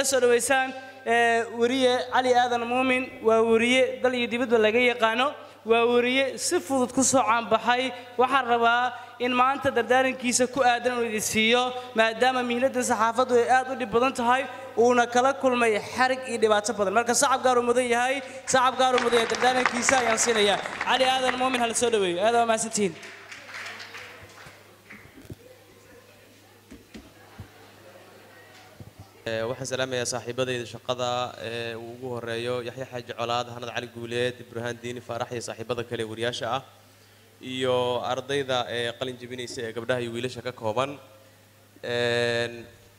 la soo dhaweysaan ee, weriye cali aadan muumin waa weriye dal iyo dibadba laga yaqaano waa weriye si fudud ku soo caanbaxay waxaan rabaa in maanta dardaarankiisa ku aadan inuu idin siiyo maadaama mihnada saxaafaddu ay aad u dhib badan tahay uuna kala kulmay xarig iyo dhibaato badan marka sacab gaar uu mudan yahay sacab gaar uu mudan yahay dardaarankiisa ayaan siinayaa cali aadan muumin hala soo dhaweeyo aad waa mahadsantihiin Ee, waxaan salaamayaa saaxiibadayda shaqada ee uu ugu horeeyo yaxya xaaji colaad hanad cali guuleed ibrahaan diini faarax iyo saaxiibada kale ee wariyaasha ah iyo ardayda ee qalin jebinaysa ee gabdhaha iyo wiilasha ka kooban Een,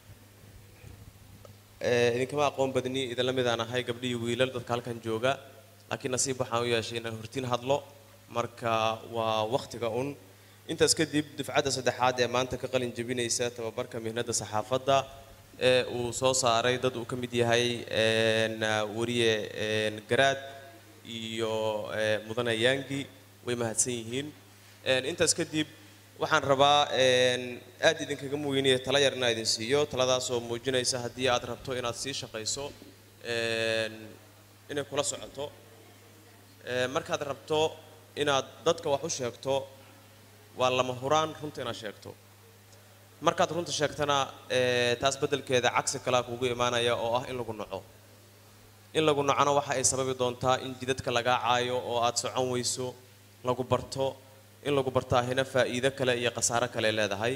ee, idinkama aqoon badni idinla midaan ahay gabdho iyo wiilal dadka halkan jooga laakiin nasiib waxaan u yeeshay inaan hortiin hadlo marka waa wakhtiga un intaas kadib dufcadda saddexaad ee maanta ka qalin jebinaysa tababarka mihnada saxaafadda ee uu soo saaray dad uu ka mid yahay een, weriye een, garaad iyo ee, mudane yaangi way mahadsan yihiin Een, intaas kadib waxaan rabaa een, aad idinkaga muweynaya tala yar inaan idin siiyo taladaasoo muujinaysa haddii aad rabto inaad sii shaqayso een, inay kula socoto Ee, markaad rabto inaad dadka wax u sheegto waa lama huraan runta inaad sheegto markaad runta sheegtana ee, taas beddelkeeda cagsi kalaa kugu imaanaya oo ah in lagu naco in lagu nacona waxa ay sababi doontaa in jidadka lagaa caayo oo aad socon weyso lagu barto in lagu bartaahina faa'iido kale iyo khasaaro kale leedahay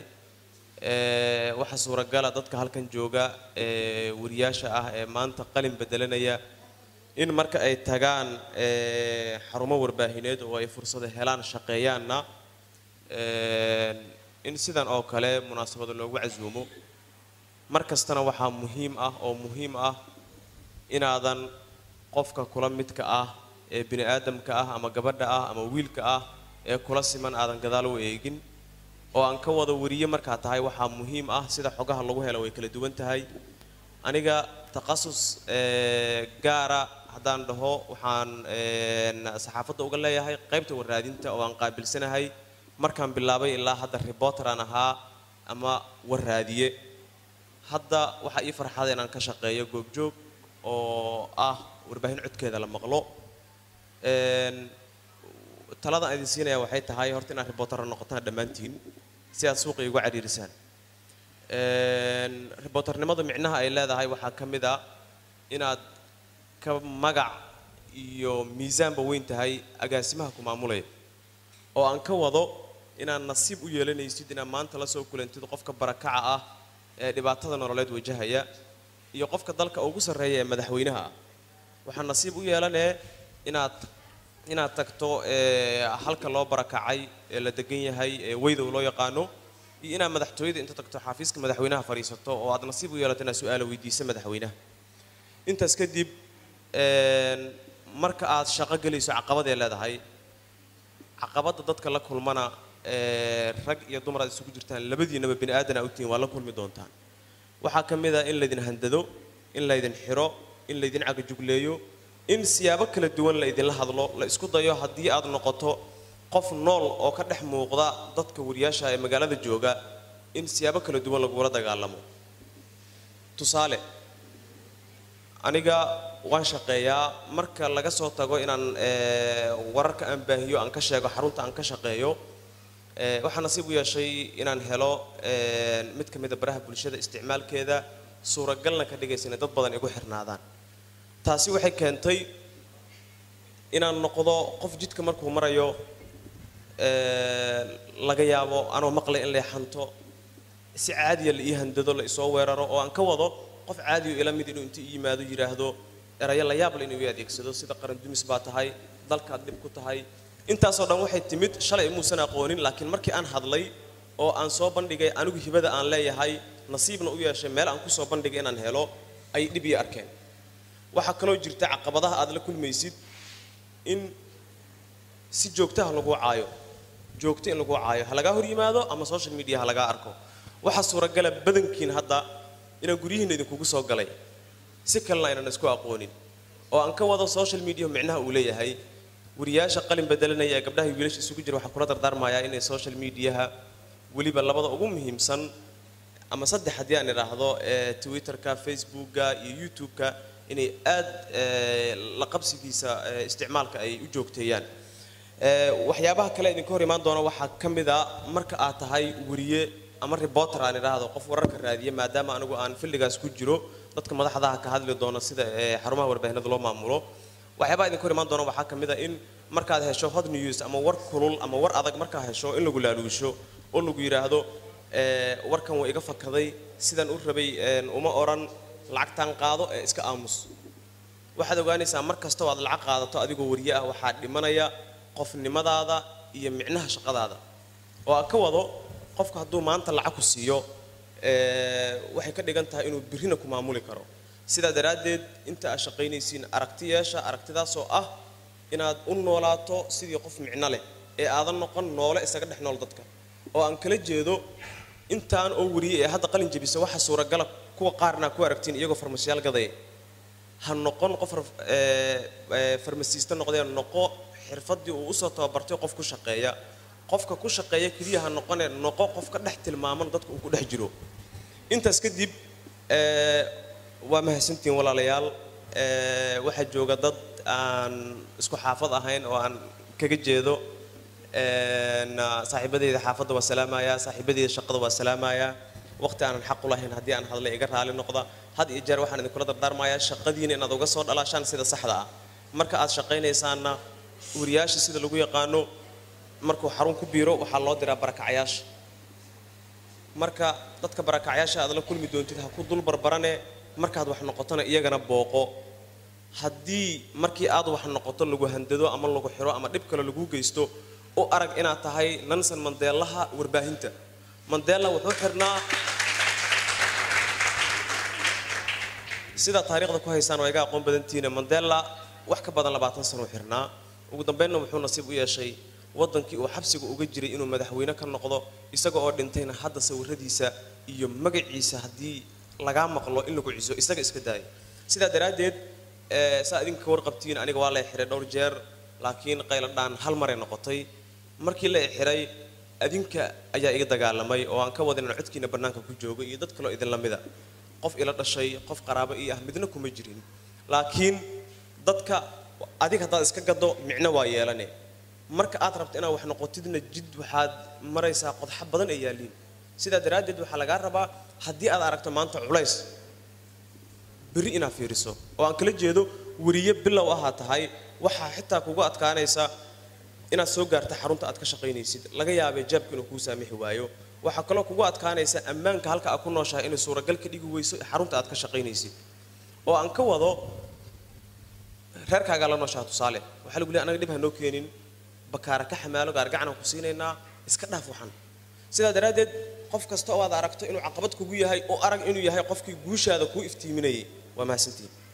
Ee, waxaa suuragala dadka halkan jooga ee wariyaasha ah ee maanta qalin bedelanaya in marka ay tagaan ee, xarumo warbaahineed oo ay fursado helaan shaqeeyaanna een, in sidan oo kale munaasabada loogu casuumo mar kastana waxaa muhiim ah oo muhiim ah inaadan qofka kula midka ah ee bini aadamka ah ama gabadha ah ama wiilka ah ee kula siman aadan gadaal u eegin oo aan ka wada wariye markaa tahay waxaa muhiim ah sida xogaha lagu helo way kala duwan tahay aniga takhasus ee, gaara haddaan dhaho waxaan een, saxaafadda uga leeyahay qaybta warraadinta oo aan qaabilsanahay markaan bilaabay ilaa hadda reporter aan ahaa ama warraadiye hadda waxaa ii farxada inaan ka shaqeeyo goobjoog oo ah warbaahin codkeeda la maqlo Een, talada aan idin siinaya waxay tahay horta inaad reporter noqotaan dhammaantiin si aad suuqa igu cariirisaan Een, reporternimadu micnaha ay leedahay waxaa ka mid ah inaad ka magac iyo miisaanba weyn tahay agaasimaha ku maamulaya oo aan ka wado inaad nasiib u yeelanaysid inaad maanta la soo kulantid qofka barakaca ah ee dhibaatada nololeed wajahaya iyo qofka dalka ugu sarreeya ee madaxweynaha ah waxaa nasiib u yeelanee inaad inaad tagto ee, halka loo barakacay ee la degan yahay ee weydow loo yaqaano iyo inaad madaxtooyada inta tagto xafiiska madaxweynaha fadhiisato oo aad nasiib u yeelato inaad su-aala weydiisa madaxweynaha intaas kadib een, marka aad shaqo gelayso caqabaday leedahay caqabadda dadka la kulmana ee, rag iyo dumar aad isugu jirtaan labadiinaba bini aadana u tihiin waa la kulmi doontaan waxaa ka mid a in laydin handado in laydin xiro in laydin cagajugleeyo in siyaabo kala duwan la idinla hadlo la isku dayo haddii aad noqoto qof nool oo ka dhex muuqda dadka wariyaasha ee magaalada jooga in siyaabo kala duwan lagula dagaalamo tusaale aniga waan shaqeeyaa marka laga soo tago inaan ee, wararka aan baahiyo aan ka sheego xarunta aan ka shaqeeyo ee, waxaa nasiib u yeeshay inaan helo ee, mid ka mid a baraha bulshada isticmaalkeeda suuragalna ka dhigaysa inay dad badan igu xirnaadaan taasi waxay keentay inaan noqdo qof jidka markuu marayo ee, laga yaabo anoo maqlay in la xanto si caadiya la ii handado la isoo weeraro oo aan ka wado qof caadiyo ila mid inuu inta ii yimaado yidhaahdo erayo la yaab le inuu ii adeegsado sida qaran dumis baa tahay dalkaad dhib ku tahay intaasoo dhan waxay timid shalay muusan aqoonin laakiin markii aan hadlay oo aan soo bandhigay anigu hibada aan leeyahay nasiibna u yeeshay meel aan ku soo bandhigay inaan helo ay dhib ii arkeen waxaa kaloo jirta caqabadaha aad la kulmaysid in si joogtaha lagu caayo joogto in lagu caayo ha lagaa hor yimaado ama social media ha lagaa arko waxaa suuragala badankiin hadda inaan guryihiinna idinkugu soo galay si kalena aynan isku aqoonin oo aan ka wado social media micnaha uu leeyahay wariyaasha qalin bedelanaya ee gabdhaha iyo wiilasha isugu jira waxaan kula dardaarmayaa inay social mediaha weliba labada ugu muhiimsan ama saddex haddii aan idhaahdo ee twitterka facebooka iyo youtube-ka inay aad ee, la qabsigiisa ee, isticmaalka ay u joogteeyaan Ee, waxyaabaha kale idinka hor imaan doona waxaa ka mid a marka aad tahay weriye ama reporter aan idhaahdo qof wararka raadiya maadaama anigu aan filligaas ku jiro dadka madaxdaha ka hadli doona sida ee, xarumaha warbaahinada loo maamulo waxyaabaha idinka hor imaan doona waxaa ka mid a in markaad hesho hot news ama war kulul ama war adag markaa hesho in lagu laaluusho oo lagu yidhaahdo ee, warkan waa iga fakaday sidaan u rabay een, uma oran lacagtaan qaado ee iska aamus waxaad ogaanaysaa mar kasta oo aad lacag qaadato adigoo wariye ah waxaa dhimanaya qofnimadaada iyo micnaha shaqadaada oo aan ka wado qofka hadduu maanta lacag ku siiyo ee, waxay ka dhigan tahay inuu birrina ku maamuli karo sidaa daraaddeed inta aad shaqaynaysiin aragti yeesha aragtidaasoo ah inaad u noolaato sidii qof micno leh ee aadan noqon noole isaga dhex nool dadka oo aan kala jeedo intaan oo wariye ee hadda qalin jebisa waxa suuragala kuwa qaarna ku aragtiin iyagoo farmashiyaal gadaya ha noqon qof raf- ee, ee, farmasiista noqdee noqo xirfadii uu usoo tababartay qof ku shaqeeya qofka ku shaqeeya keliya ha noqone noqo qof ka dhex tilmaaman dadka uu ku dhex jiro intaas kadib ee, waa mahadsantihiin walaalayaal ee, waxaa jooga dad aan isku xaafad ahayn oo aan kaga jeedo een, saaxiibadeyda xaafadda waa salaamaya saaxiibadeyda shaqada waa salaamaya waqti aanan xaq u lahayn haddii aan hadlay iga raali noqda had iyo jeer waxaan idinkula dardaarmayaa shaqadiina inaad uga soo dhalaashaan sida saxda ah marka aad shaqaynaysaanna wariyaasha sida lagu yaqaano markuu xarun ku biiro waxaa loo diraa barakacyaasha marka dadka barakacyaasha aad la kulmi doontid ha ku dul barbarane markaad wax noqotona iyagana booqo haddii markii aad wax noqoto lagu handado ama lagu xiro ama dhib kale lagu geysto u arag inaad tahay nansan mandeelaha warbaahinta mandela wuxuu xirnaa sidaa taariikhda ku haysaan waa iga aqoon badantiina mandela wax ka badan labaatan sano u xirnaa ugu dambeynna wuxuu nasiib u yeeshay waddankii uu xabsiga uga jiray inuu madaxweyne ka noqdo isaga oo dhintayna hadda sawiradiisa iyo magaciisa haddii lagaa maqlo in lagu ciso isaga iska daaya sidaa daraaddeed ee, saa idinka ka warqabtiin aniga waa la xiray dhowr jeer laakiin qayladhaan hal maray noqotay markii la xiray adinka ayaa iga dagaalamay oo aan ka wadin inaan codkiina bannaanka ku joogo iyo dad kaloo idinla mida qof ila dhashay qof qaraabo ii ah midna kuma jirin laakiin dadka adig haddaad iska gado micno waa yeelane marka aad rabto inaad wax noqotidna jid waxaad maraysaa qodxa badan ay yaalliin sidaa daraaddeed waxaa lagaa rabaa haddii aad aragto maanta culays berri inaad fiiriso oo aan kala jeedo weriye bilow ahaa tahay waxaa xitaa kugu adkaanaysa inaad soo gaarta xarunta aad ka shaqaynaysid laga yaabay jaabka inuu kuu saamixi waayo waxaa kaloo kugu adkaanaysa ammaanka halka aad ku nooshahay inay suuragal ka dhigi weyso xarunta aad ka shaqaynaysid oo aan ka wado reerkaagaa la nooshaha tusaale waxaa lagu leeyahay anaga dhib ha noo keenin bakaara ka xamaalo gaargacanaan ku siinaynaa iska dhaaf waxan sidaa daraaddeed qof kasta oo aad aragto inuu caqabad kugu yahay oo arag inuu yahay qofkii guushaada kuu iftiiminayay waa mahadsantihin